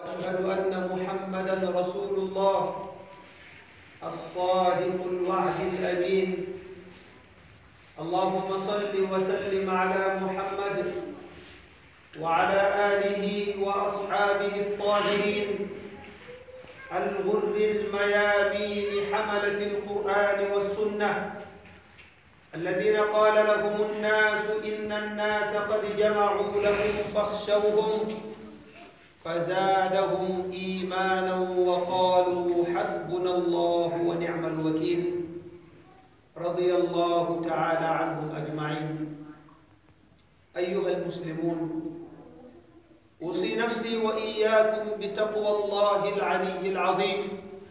واشهد ان محمدا رسول الله الصادق الوعد الامين اللهم صل وسلم على محمد وعلى اله واصحابه الطاهرين الغر الميامين حمله القران والسنه الذين قال لهم الناس ان الناس قد جمعوا لكم فاخشوهم فزادهم ايمانا وقالوا حسبنا الله ونعم الوكيل رضي الله تعالى عنهم اجمعين ايها المسلمون اوصي نفسي واياكم بتقوى الله العلي العظيم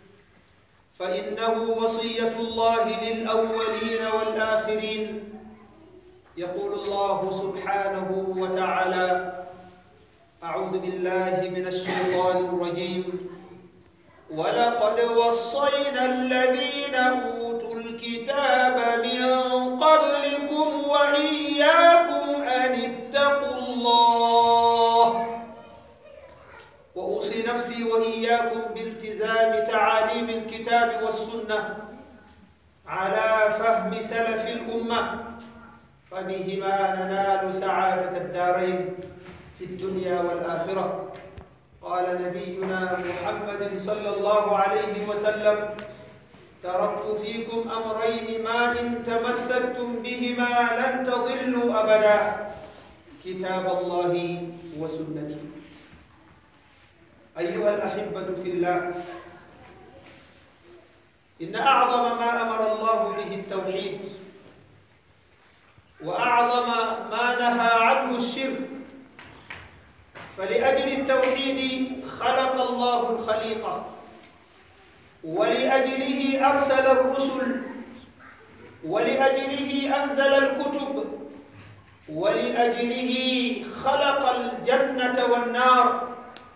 فانه وصيه الله للاولين والاخرين يقول الله سبحانه وتعالى أعوذ بالله من الشيطان الرجيم ولقد وصينا الذين أوتوا الكتاب من قبلكم وإياكم أن اتقوا الله وأوصي نفسي وإياكم بالتزام تعاليم الكتاب والسنة على فهم سلف الأمة فبهما ننال سعادة الدارين في الدنيا والآخرة قال نبينا محمد صلى الله عليه وسلم تركت فيكم أمرين ما إن تمسكتم بهما لن تضلوا أبدا كتاب الله وسنتي أيها الأحبة في الله إن أعظم ما أمر الله به التوحيد وأعظم ما نهى عنه الشرك فلأجل التوحيد خلق الله الخليقة ولأجله أرسل الرسل ولأجله أنزل الكتب ولأجله خلق الجنة والنار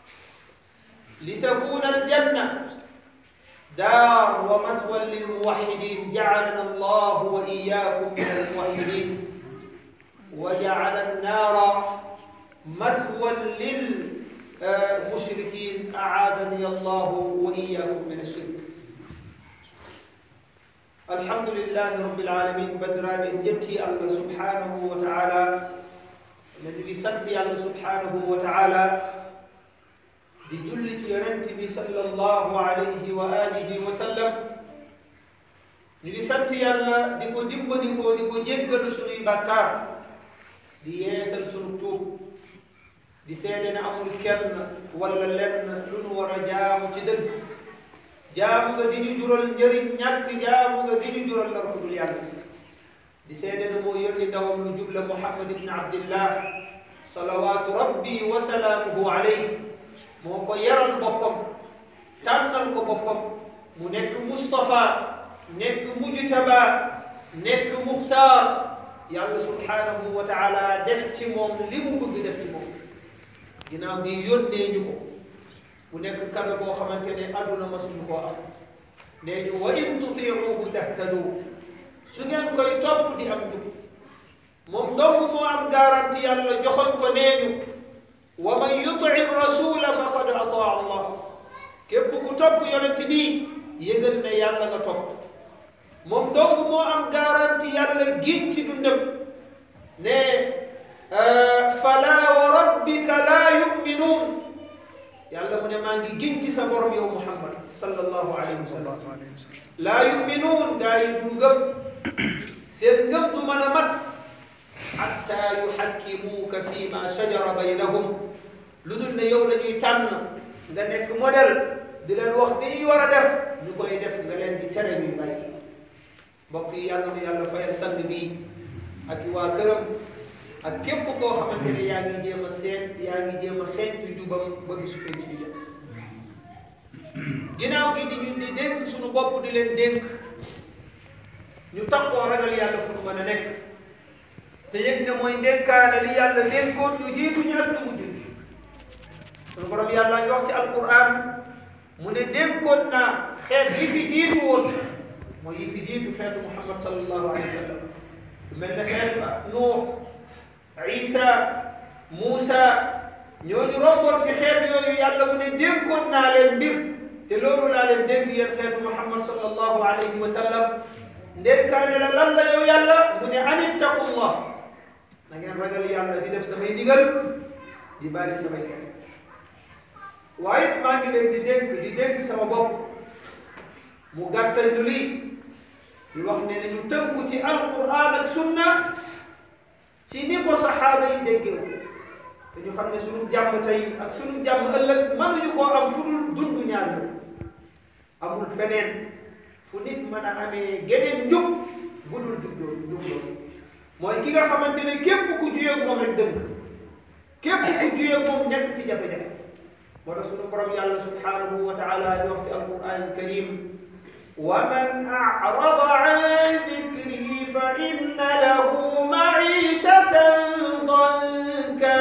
لتكون الجنة دار ومثوى للموحدين جعلنا الله وإياكم من الموحدين وجعل النار مثوى للمشركين أعاذني الله وإياكم من الشرك الحمد لله رب العالمين بدران جتي الله سبحانه وتعالى الذي سنتي الله سبحانه وتعالى di julli ci yonent bi sallallahu alayhi wa alihi wa sallam ñu di sant yàlla di ko dimbandikoo di ko jéggalu sunuy bàkkaar di yeesal sunu tuub di seede ne amul kenn wala lenn lu nu war a jaamu ci dëgg jaamu nga di ñu jural njëriñ ñàkk jaamu nga di ñu jural lor ku dul yàlla di seede ne moo yónni ndawam lu jubla muhammad ibn abdillah salawaatu rabbi wa salaamuhu alayhi moo ko yaral boppam tànnal ko boppam mu nekk Moustapha nekk mujtaba nekk muxtaar yàlla subhanahu wa taala def ci moom li mu bëgg def ci moom ginnaaw bi yónnee ñu ko mu nekk kado boo xamante ne àdduna masuñu koo am nee ñu wa in tutiuhu tahtadu su ngeen koy topp di am jub moom dong moo am garanti yàlla joxoñ ko nee ñu wa man yuti rasula faqad ataa allah képp ku topp yonent bi yëgal ne yàlla nga topp moom dong moo am garanti yàlla giñ ci dundam ne fala wa rabbika laa yuminuun yàlla mu ne maa ngi giñ ci sa borom yow muhammad sallallahu alayhi wa sallam laa yuminuun gaa yi du gëm seen ngëm du mën a mat xatta yuxakkimuuka fi ma shajara baynahum lu dul ne yow la ñuy tànn nga nekk modèle di leen wax di ñu war a def ñu koy def nga leen di tere ñuy bàyyi mbokk yi yàlla na yàlla fayal sang bi ak waa këram ak képp koo xamante ne yaa ngi jéem a seen yaa ngi jéem a xeeñtu jubam ba bisu penc di jot ginnaaw gi di ñu di dénk suñu bopp di leen dénk ñu takkoo ragal yàlla fu nu mën a nekk te yëg ne mooy ndénkaane li yàlla dénkoon ñu jiitu ñu ak ñu mujj sunu borom yàlla ngi wax ci alquran mu ne dénkoon naa xeet yi fi jiitu woon mooy yi fi jiitu xeetu muhammad sallallahu alayhi wa sallam mel ne xeetu Nuux Isa Muusa ñooñu romboon fi xeet yooyu yàlla mu ne dénkoon naa leen mbir te loolu laa leen dénk yéen xeetu muhammad sallallahu alayhi wa sallam ndénkaane la lan la yow yàlla mu ne an ittaqullah na ngeen ragal yàlla di def samay digal di bàyyi samay tere waaye it maa ngi leen di dénk di dénk sama bopp mu gàttal ñu lii di wax ne ne ñu tënku ci alquran ak sunna ci ni ko saxaaba yi déggee te ñu xam ne sunu jàmm tey ak sunu jàmm ëllëg mënuñu koo am fu dul dund ñaar yooyu amul feneen fu nit mën a amee geneen njub bu dul juddoo jubloo mooy ki nga xamante ne képp ku juyee moom rek dëgg képp ku juyee moom nekk ci jafe-jafe moo tax sunu borom yàlla subhanahu wa taala di wax ci alquran alkarim wa man a'rada an dhikri fa inna lahu ma'ishatan danka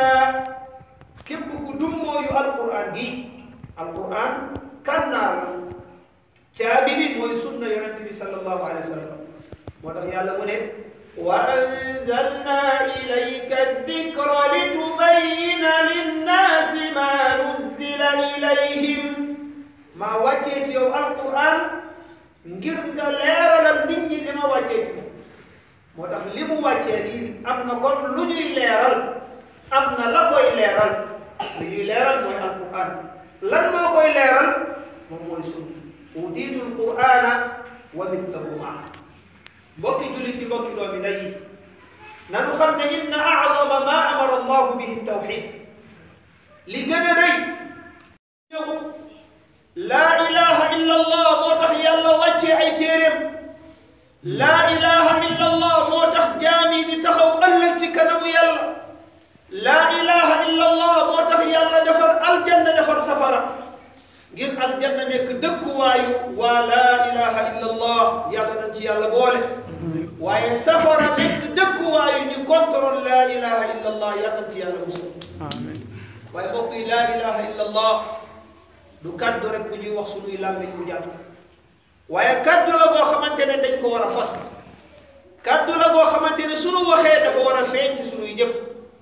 képp ku dummooyu alquran gi alquran kannaar la caabi bi mooy sunna yonent bi sallallahu alayhi wa sallam moo tax yàlla mu ne wa anzalna ilayka dikra litubayyina linnaasi ma nuzzila ilayhim maa wàccee ci yow alquran ngir nga leeralal nit ñi li ma wàccee ci moo tax li mu wàccee nii am na kon lu ñuy leeral am na la koy leeral lu ñuy leeral mooy alquran lan moo koy leeral moom mooy sunna utiitu alqur'ana wa mislahu maa mbokki julli ci mbokki doomi ndey yi nanu xam ne inna a'zama ma amara allahu bihi tawxid li gën a rëy ñëw laa ilaha illa allah moo tax yàlla wàccee ay téeréem laa ilaha illa allah moo tax jaam yi di taxaw ëllëg ci kanamu yàlla laa ilaha illa allah moo tax yàlla defar aljanna defar safara ngir aljanna nekk dëkkuwaayu waa laa ilaha illa allah yàlla nañ ci yàlla boole waaye safara nekk dëkkuwaayu ñu contrôle laa ilaha illa allah yàlla nañ ci yàlla musal waaye mbokk yi laa ilaha illa allah du kaddu rek bu ñuy wax suñuy làmmiñ mu jàpp waaye kaddu la goo xamante ne dañ ko war a fas kaddu la goo xamante ne suñu waxee dafa war a feeñ ci suñuy jëf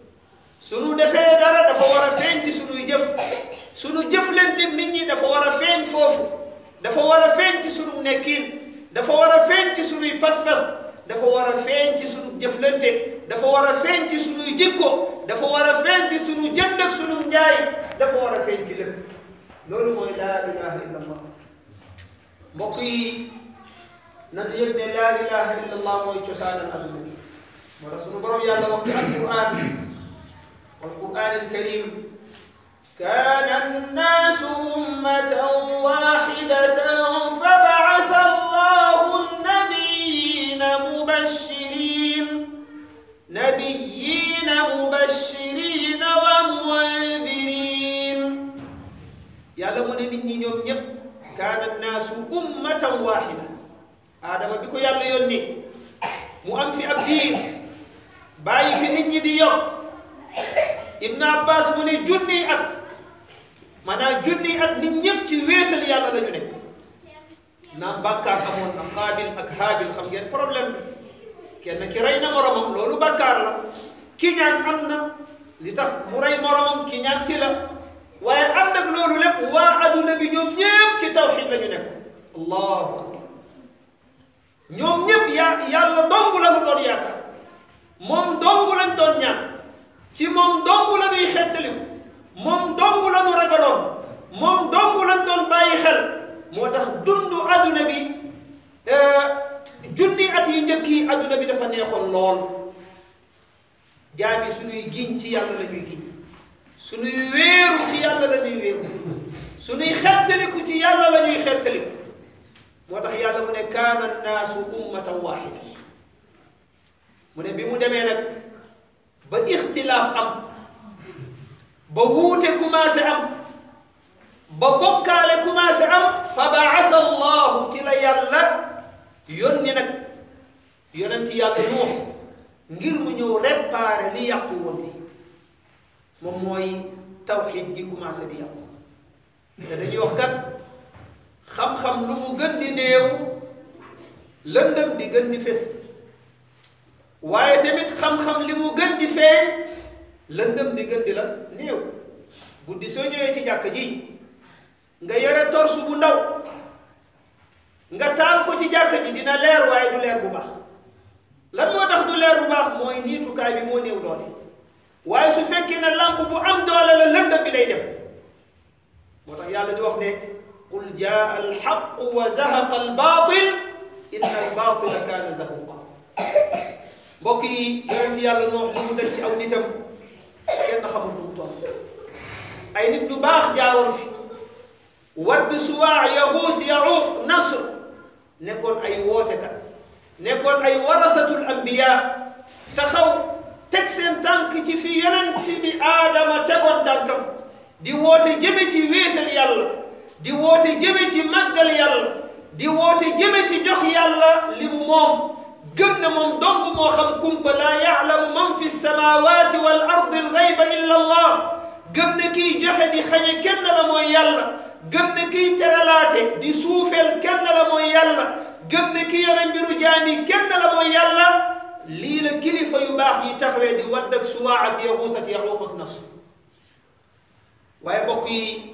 suñu defee dara dafa war a feeñ ci suñuy jëf suñu jëflante nit ñi dafa war a feeñ foofu dafa war a feeñ ci suñu nekkiin dafa war a feeñ ci suñuy pas-pas dafa war a feeñ ci suñu jëflante dafa war a feeñ ci suñuy jikko dafa war a feeñ ci suñu jënd ak suñu njaay dafa war a feeñ ci lépp loolu mooy laa ilaha illa allah mbokk yi nan yëg ne laa ilaha illa allah mooy cosaanal adduna bi moo tax sunu borom yàlla wax ci alquran والقرآن الكريم كان الناس أمة واحدة فبعث الله النبيين مبشرين نبيين مبشرين ومنذرين يعلمون مني يوم يب كان الناس أمة واحدة آدم بكو يلا يوني مو أم في أبدين باي في نيني دي يوم Ibn Abbas mu ne junni at maanaam junni at nit ñëpp ci wéetal yàlla la ñu nekk naam bàkkaar amoon na xaabil ak haabil xam ngeen problème bi kenn ki rey na moromam loolu bàkkaar la ki ñaan am na li tax mu rey moromam ki ñaan ci la waaye ànd ak loolu lépp waa adduna bi ñoom ñëpp ci tawxid la ñu nekk allahu akbar ñoom ñëpp yaa yàlla dong la mu doon yaakaar moom dong lañ doon ñaan ci moom dong la ñuy xettaliku moom dong la ñu ragaloon moom dong lañ doon bàyyi xel moo tax dundu adduna bi junni at yi njëkk yi adduna bi dafa neexoon lool jaam yi suñuy giñ ci yàlla la ñuy giñ suñuy wéeru ci yàlla la ñuy wéeru suñuy xettaliku ci yàlla la ñuy xettaliku moo tax yàlla mu ne kaana annaasu ummatan waahida mu ne bi mu demee nag ba ixtilaaf am ba wuute commencé am ba bokkaale commencé am fa baasa allahu ci la yàlla yónni nag yonenti yàlla nuux ngir mu ñëw réparé li yàqu woon bi moom mooy tawxid gi commencé di yàqu te dañuy wax kat xam-xam lu mu gën di néew lëndëm di gën di fés waaye tamit xam-xam li mu gën di feeñ lëndëm di gën di la néew guddi soo ñëwee ci jàkk ji nga yore torsu bu ndaw nga taal ko ci jàkk ji dina leer waaye du leer bu baax lan moo tax du leer bu baax mooy niitukaay bi moo néew doole waaye su fekkee ne lamp bu am doole la lëndëm bi day dem moo tax yàlla di wax ne qul jaa alxaqu wa zahaqa albaatil inna albaatila kaana zahuqa mbokk yi yonent yàlla noox li mu dal ci aw nitam kenn xamul lu mu toll ay nit ñu baax jaaroon fi wadd suwaa yaguus yaquuq nasr nekkoon ay wootekat nekkoon ay warasatul anbiya taxaw teg seen tànk ci fi yonent bi aadama tegoon tànkam di woote jëme ci wéetal yàlla di woote jëme ci màggal yàlla di woote jëme ci jox yàlla li mu moom gëm na moom dong moo xam kumpa laa yaalamu man fi samawati wal ardi alxayba illa allah gëm na kiy joxe di xañe kenn la mooy yàlla gëm na kiy teralaate di suufeel kenn la mooy yàlla gëm na ki yore mbiru jaami kenn la mooy yàlla lii la kilifa yu baax yi taxawee di wadd ak suwaa ak yaxuus ak yaxuuq ak nasr waaye mbokk yi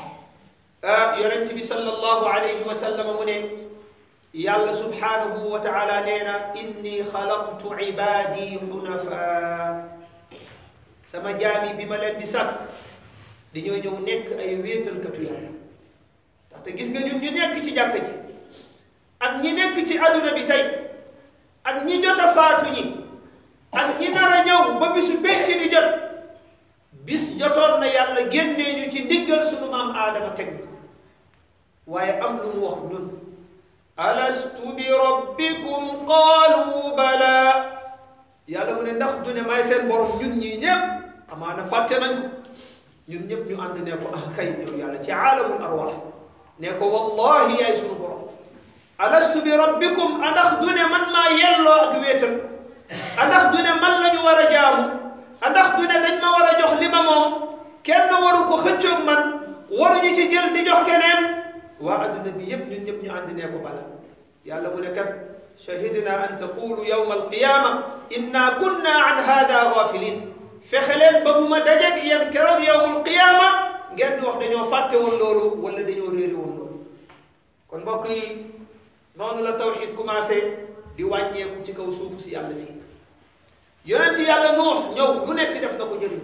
yonent bi sallallahu alayhi wa sallam mu ne yàlla subhanahu wa taala nee na inni xalaqtu ibaadi xunafa sama jaami bi ma leen di sàkk dañoo ñëw nekk ay wéetalkatu yàlla ndaxte gis nga ñun ñu nekk ci jàkk ji ak ñi nekk ci aduna bi tey ak ñi jot a faatu ñi ak ñi nar a ñëw ba bisu penc di jot bis jotoon na yàlla génnee ñu ci ndiggal sunu maam aadama teg waaye am lu mu wax ñun alastu bi rabbikum qaalu bala yàlla mu ne ndax du ne may seen borom ñun ñii ñëpp amaana fàtte nañ ko ñun ñëpp ñu ànd ne ko ah kay yow yàlla ci aalamul arwaax ne ko wallahi yaay sunu borom alastu bi rabbikum andax du ne man maa yelloo ak wéetal andax du ne man la ñu war a jaamu andax du ne dañ ma war a jox li ma moom kenn waru ko xëccoog man waruñu ci jël di jox keneen waa adduna bi yëpp ñun ñëpp ñu ànd ne ko bala yàlla mu ne kat shahidna an taqulu yawma alqiyama inna kunna an hada ghafilin fexe leen ba bu ma dajeeg yéen keroog yawmul qiyama ngeen di wax dañoo fàtte woon loolu wala dañoo réeri woon loolu kon mbokk yi noonu la tawxid commencé di wàññeeku ci kaw suuf si yàlla si yonent yàlla nuux ñëw lu nekk def na ko jëriñ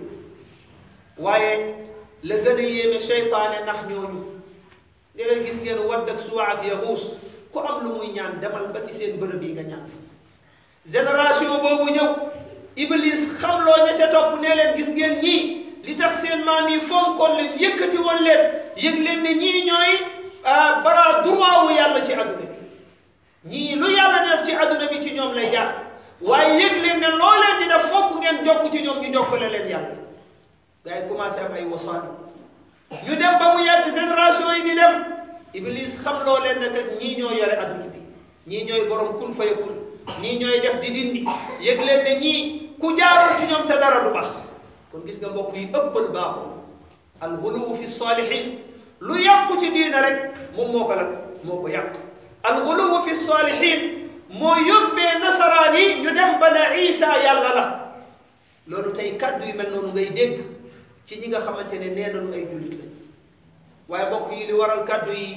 waaye la gën a yéeme seytaane ndax ñooñu ne leen gis ngeen wadd ak suwa ak yaxuus ku am lu muy ñaan demal ba ci seen bërëb yi nga ñaan génération boobu ñëw iblis xamloo ña ca topp ne leen gis ngeen ñii li tax seen maam yi fonkoon leen yëkkati woon leen yëg leen ne ñii ñooy bara droit wu yàlla ci adduna bi ñii lu yàlla def ci adduna bi ci ñoom lay jaar waaye yëg leen ne loo leen di def fokk ngeen jokk ci ñoom ñu jokkale leen yàlla gars yi commencé am ay wasaani ñu dem ba mu yàgg génération yi di dem iblis xam loo leen ne kat ñii ñoo yore adduna bi ñii ñooy borom kun fayakun ñii ñooy def di dindi yëg leen ne ñii ku jaarul ci ñoom sa dara du baax kon gis nga mbokk yi ëppal baaxul alxuluwu fi saalihin lu yàqu ci diina rek moom moo ko lan moo ko yàq alxuluwu fi saalihin moo yóbbee nasaraan yi ñu dem ba ne Isa yàlla la loolu tey kàddu yu mel noonu ngay dégg ci ñi nga xamante ne nee nañu ay jullit lañ waaye mbokk yi li waral kàddu yi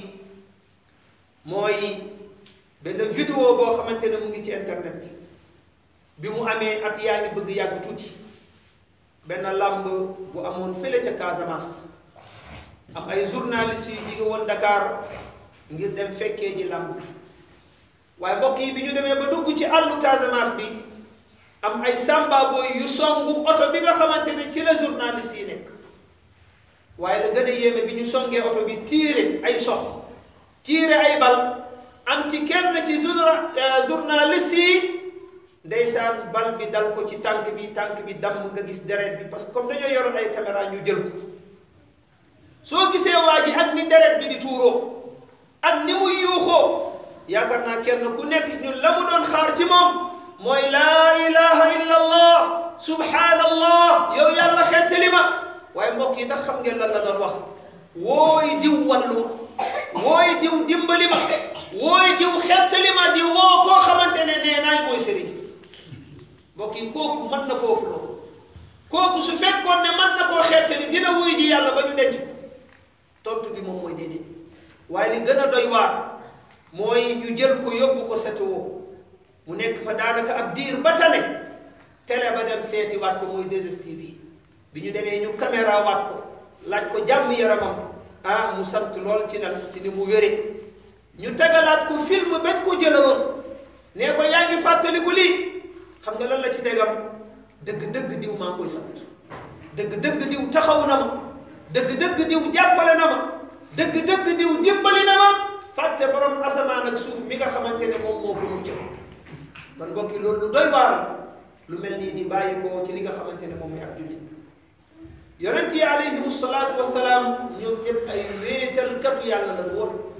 mooy benn vidéo boo xamante ne mu ngi ci internet bi bi mu amee at yaa ngi bëgg yàgg tuuti benn làmb bu amoon fële ca Casamance am ay journalistes yu jóge woon Dakar ngir dem fekkee ji làmb bi waaye mbokk yi bi ñu demee ba dugg ci àllu Casamance bi am ay samba booy yu songu oto bi nga xamante ne ci la journaliste yi nekk waaye la gën a yéeme bi ñu songee oto bi tiire ay sox tiire ay bal am ci kenn ci journa journaliste yi ndeysaan bal bi dal ko ci tànk bi tànk bi damm nga gis deret bi parce que comme dañoo yoroon ay caméra ñu jël ko soo gisee waa ji ak ni deret bi di tuuroo ak ni muy yuuxoo yaakaar naa kenn ku nekk ñun la mu doon xaar ci moom mooy laa ilaha illa allah subhanallah yow yàlla xettali ma waaye mbokk yi ndax xam ngeen lan la doon wax wooy diw wallu ma wooy diw dimbali ma wooy diw xettali ma di woo koo xamante ne nee naay mooy sëriñ mbokk yi kooku mën na foofu loolu kooku su fekkoon ne mën na koo xettali dina wuy ji yàlla ba ñu denc ko tontu bi moom mooy déedéet waaye li gën a doy waar mooy ñu jël ko yóbbu ko setewoo mu nekk fa daanaka ab diir ba tane télé ba dem seeti waat ko mooy 2STV bi ñu demee ñu caméra waat ko laaj ko jàmm yaramam ah mu sant lool ci nag ci ni mu wéree ñu tegalaat ko film bañ ko jëlaloon nee ko yaa ngi fàttaliku lii xam nga lan la ci tegam dëgg-dëgg diw maa ngi koy sant dëgg-dëgg diw taxaw na ma dëgg-dëgg diw jàppale na ma dëgg-dëgg diw dimbali na ma fàtte borom asamaan ak suuf mi nga xamante ne moom moo ko mucc man mbokki loolu lu doy waar lu mel nii di bàyyi ko ci li nga xamante ne moom mooy ak jullit yonent yi alayhimu salaatu wassalaam ñoom ñëpp ay wéetalkatu yàlla la woon